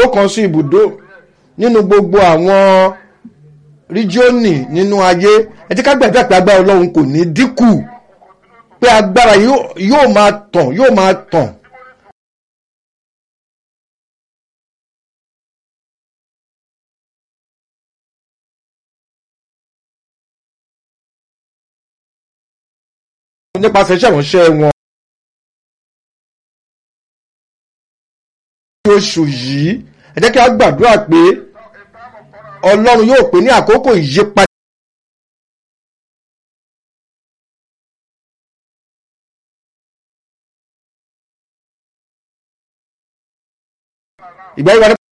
kan sí ibùdó nínú gbogbo àwọn ríjíọ́nì nínú ayé ẹ jẹ́ ká gbàdúrà pé agbára ọlọ́run kò ní dínkù pé agbára yóò máa tàn yóò máa tàn. nípasẹ̀ iṣẹ́ ìránṣẹ́ wọn. oṣù yìí ẹ jẹ́ kí a gbàdúrà pé ọlọ́run yóò pè ní àkókò ìyípadà. ìgbà yìí wà ní.